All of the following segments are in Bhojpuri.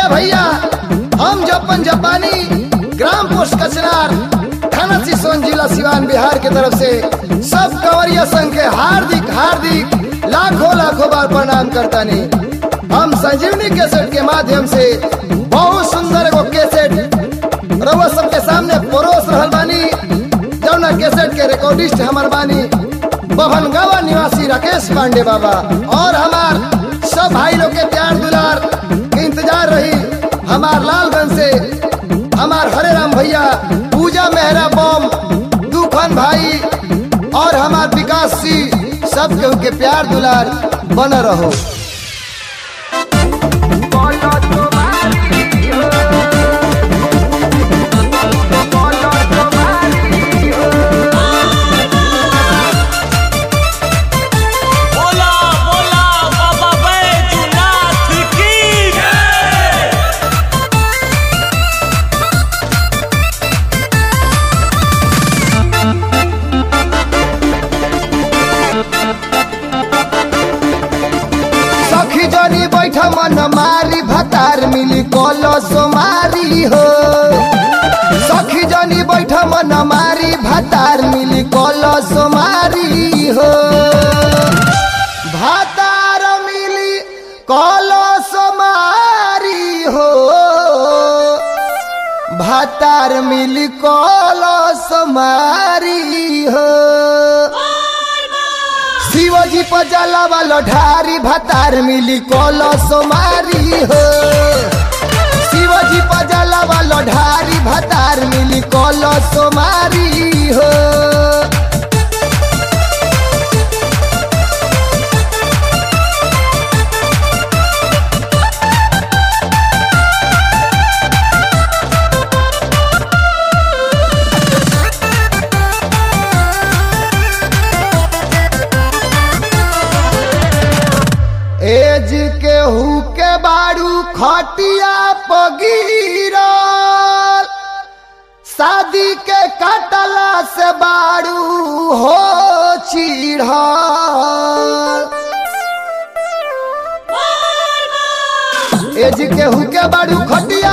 भैया हम जपन जापानी ग्राम पोस्ट कचनार थाना सिसोन जिला सिवान बिहार के तरफ से सब कंवरिया संघ के हार्दिक हार्दिक लाखों लाखों बार प्रणाम करता नहीं हम संजीवनी कैसेट के माध्यम से बहुत सुंदर एगो कैसेट रउआ सबके सामने परोस रहल बानी जौना कैसेट के रिकॉर्डिस्ट हमार बानी बभनगावा निवासी राकेश पांडे बाबा और हमार सब भाई लोग के प्यार दुलार के इंतजार रही हमार लालगंज से हमार हरे राम भैया पूजा मेहरा बम दूखन भाई और हमार विकास सिंह सब के उनके प्यार दुलार बन रहो बोला बोला बाबा बैजूनाथ की जय सखी जनी बैठ मन मारी भतार मिली कोलो सोमारी हो सखी जनी बैठ मन मारी भतार मिली कोलो सोमारी हो भतार मिली कोलो सोमारी हो भतार मिली कोलो सोमारी हो शिवजी पर जलावा लठारी भतार मिली कोलो सोमारी हो शिवजी पर जलावा लठारी भतार मिली कोलो सोमारी हो एज के हु के बारू खटिया पगीरल शादी के कटला से बारू हो चिढ़ल एज के हु के बारू खटिया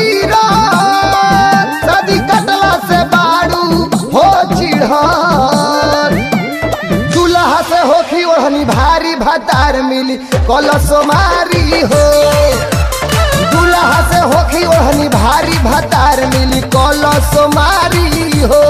पगीरल शादी कटला से बारू हो चिढ़ल दूल्हा से होखी ओढ़नी भारी भतार मिली कलशो मारी हो दूल्हा से होखी ओढ़नी भारी भतार मिली कलशो मारी हो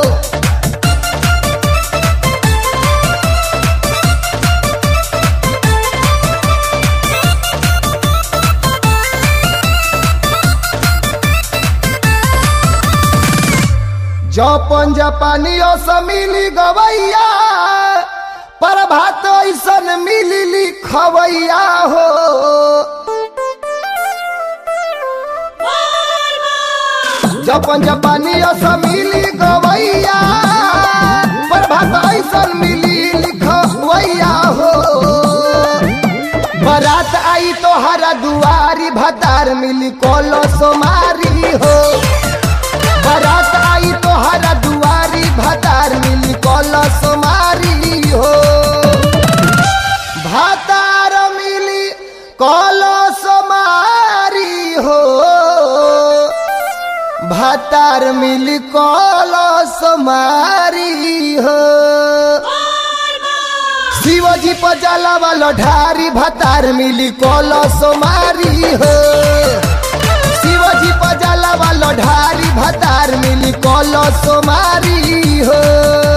जपन जापानियों से मिली गवैया पर भात ऐसन मिली लिखवैया हो जपन जापानियों से मिली गवैया पर भात ऐसन मिली लिखवैया हो बरात आई तो हरा दुआरी भतार मिली कोलो सोमारी हो बारात आई तो हरा दुआरी भतार मिली कलश मारी हो भतार मिली कलश मारी हो भतार मिली कलश मारी हो शिवजी पर जलावा लठारी भतार मिली कलश मारी हो शिवजी पर जलावा लठारी भतार मिली कलश मारी हो